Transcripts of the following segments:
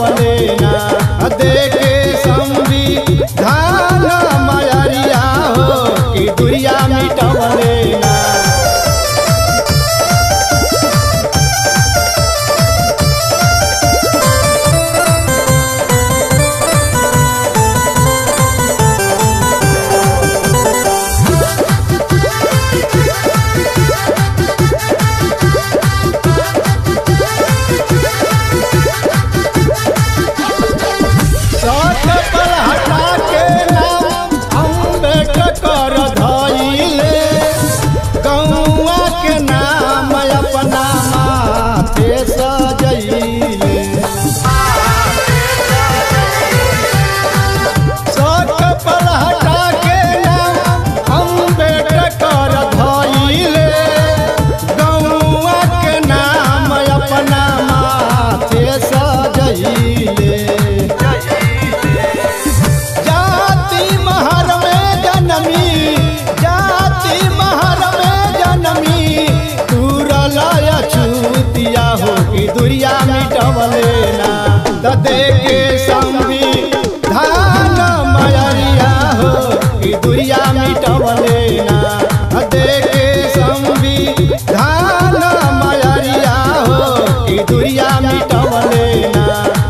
मिटवले ना देखे संविधान मयरिया हो कि दुरिया मिटवले ना सठ पर हटा के नाम अम्बेडकर धइले गौआ के नाम अपना माथे सजैले सठ पर हटा के नाम अम्बेडकर धइले गौआ के नाम अपना माथे सजैले जाति महर में जनमी जाति महर में जनमी तुरलय छूतिया हो कि दुरिया मिटवले ना त देखे संविधान मयरिया हो कि दुरिया मिटवले ना देखे संविधान मयरिया हो कि दुरिया मिटवले ना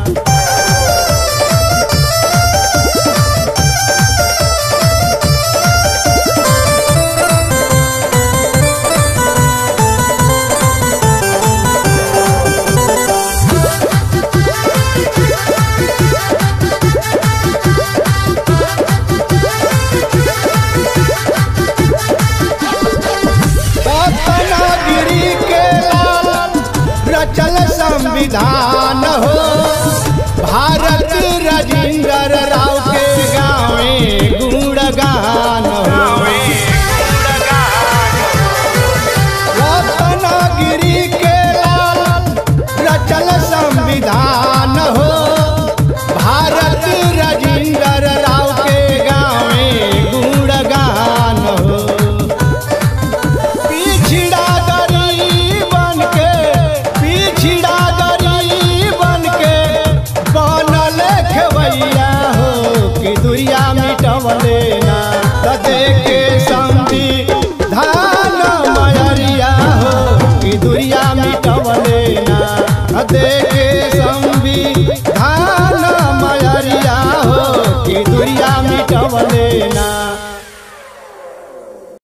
रत्नागिरी के लाल रचल संविधान हो भारत राजेंद्र राव के गावे गुणगान हो रत्नागिरी के लाल रचल संविधान हो भारत राजेंद्र राव के गावे गुणगान हो पिछड़ा गरीबन के पिछड़ा गरीबन के बनल खेवैया हो कि दुरिया मिटवले ना त देखे संविधान मयरिया हो कि दुरिया मिटवले ना देखे संविधान मयरिया हो कि दुरिया मिटवले ना